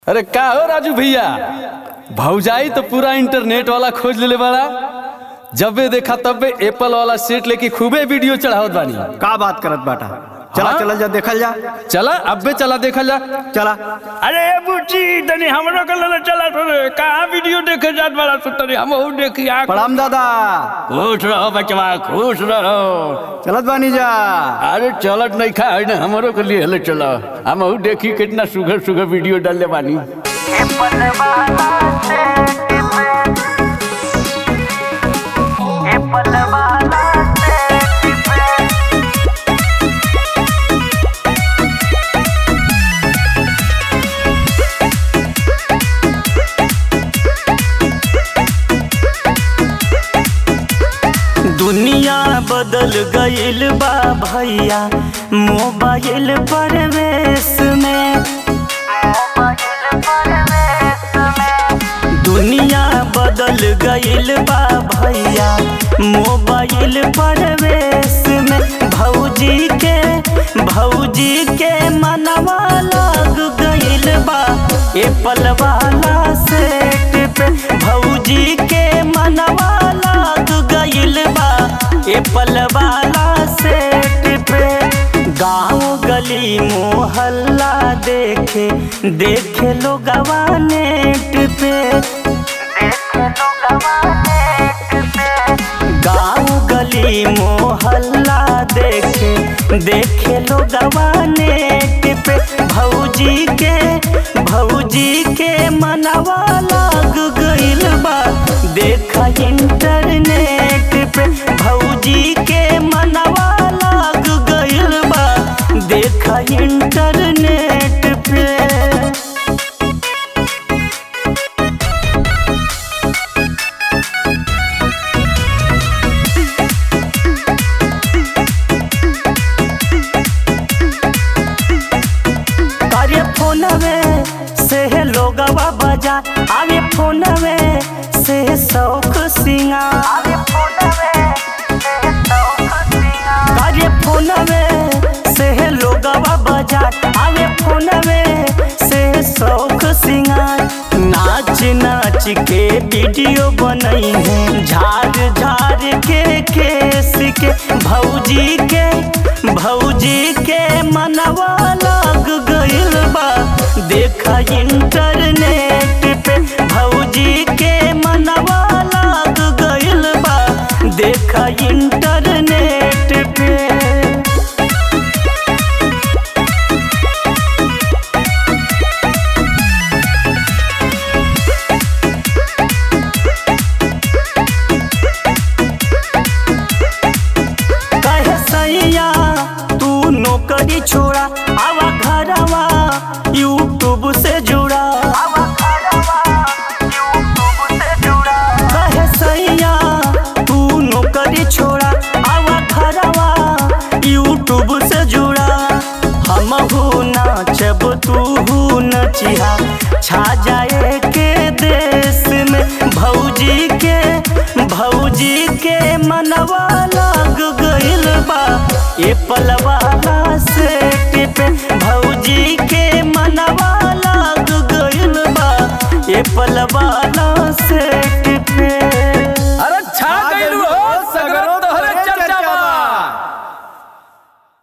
अरे का हो राजू भैया भौजाई तो पूरा इंटरनेट वाला खोज लेले बड़ा जबे देखा तबे एप्पल वाला सेट लेके खूबे वीडियो चढ़ावत बानी का बात करत बाटा चला हाँ? चला जा देखल जा चला अबे चला देखा जा चला अरे बुच्ची तनी हमरो के लेले चला रे कहाँ वीडियो देखे जात बड़ा सु तनी हम हूँ देखी आ प्रणाम दादा खुश रहो बचवा खुश रहो चलत बानी जा अरे चलत नहीं खा है ना हमारो के लिए हले चला हम हूँ देखी कितना सुघर सुघर वीडियो डालले बानी दुनिया बदल गईल बा भैया मोबाइल परवेश में दुनिया बदल गईल बा भैया मोबाइल परवेश में भौजी के भौजी के मनवा लग गईल बा एप्पल वाला सेट पे भौजी के मनवा लग गईल बा एप्पल वाला सेट पे गाँव गली मोहल्ला देखे देखे लोगवा नेट पे गाँव गली मोहल्ला देखे देखे लोगवा नेट पे भौजी के भौजी के मनवा लग गईल बा देखा इंटरनेट पे भौजी के मनवा लग गईल बा देखा इंटरनेट पे अरे फोनवे से लोगवा बजा अरे फोनवे से शौक सिंगार अरे फोनवे से लोगवा बजा अरे फोनवे से शौक सिंगार नाच नाच के वीडियो बनई है झाड़ झाड़ के केस के भौजी के भौजी के मनवा लग गईल बा देखा इंटरनेट पे भौजी के मनवा लग गईल बा देखा इंटरनेट पे कहे सैया तू नौकरी छोड़ा आवा घरवा यूट्यूब से जुड़ा कहे सैया तू नौकरी छोड़ा आवा घरवा यूट्यूब से जुड़ा हम हूँ नाचब तू हूँ नचिहा छा जाए के देश में भौजी के भौजी के मनवा लग गईल बा एप्पल वाला